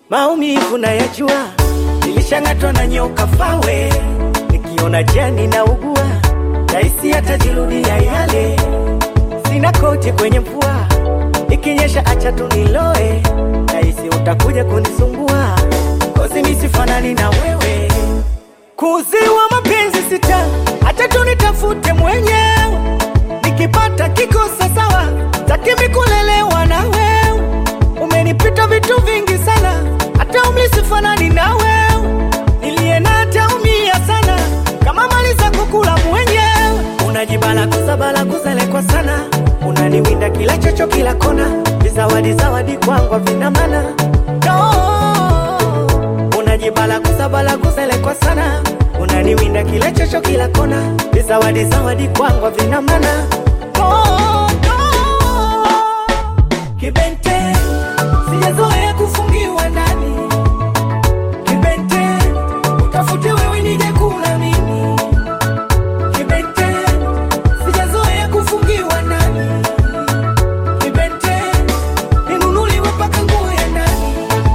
maumivu nayajua, nilishang'atwa na nyoka fawe, nikiona jani na ugua, rahisi atajirudia yale, sina koti kwenye mvua, ikinyesha acha tu niloe, rahisi utakuja kunisumbua, kozi nisifanani na wewe, kuziwa mapenzi sita, acha tu nitafute mwenyewe, nikipata kikosa sawa, takimi kulelewa na wewe umenipita vitu vingi sana, hata umri sifanani na wewe, niliye na ataumia sana kama mali za kukula mwenyewe. Unajibalaguza balaguza lekwa sana, unaniwinda kila chocho kila kona, vizawadi zawadi kwangu vina maana no. Unajibalaguza balaguza lekwa sana, unaniwinda kila chocho kila kona, vizawadi zawadi kwangu vina maana no, no. Kibente, sijazoea kufungiwa ndani. Kibente, utafute wewe nije kula mimi. Kibente, sijazoea kufungiwa ndani. Kibente, ninunuliwe mpaka nguo ya ndani.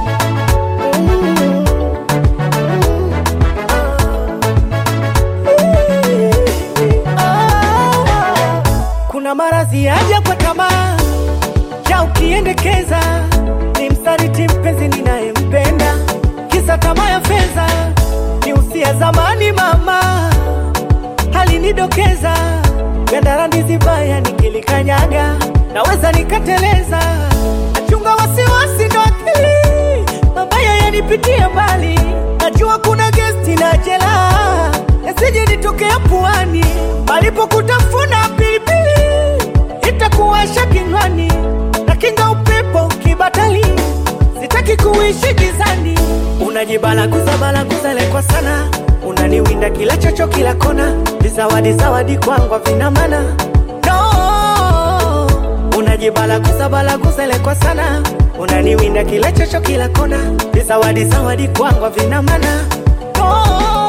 Kuna maradhi yaja kwa tamaa cha ukiendekeza ni msaliti mpenzi ninayempenda, kisa tamaa ya fedha ni usia zamani. Mama alinidokeza gandarani baya, nikilikanyaga naweza nikateleza. Nachunga wasiwasi ndo akili mabaya yanipitia mbali, najua kuna gesti na jela, yasije nitokea puani palipo kutafuna pilipili itakuwasha kinywani na kinga upepo kibatali, sitaki kuishi gizani. Unajibalaguza balaguza lekwa sana, unaniwinda kila chocho kila kona, vizawadi zawadi kwangu vina maana no. Unajibalaguza balaguza lekwa sana, unaniwinda kila chocho kila kona, vizawadi zawadi kwangu vina maana no.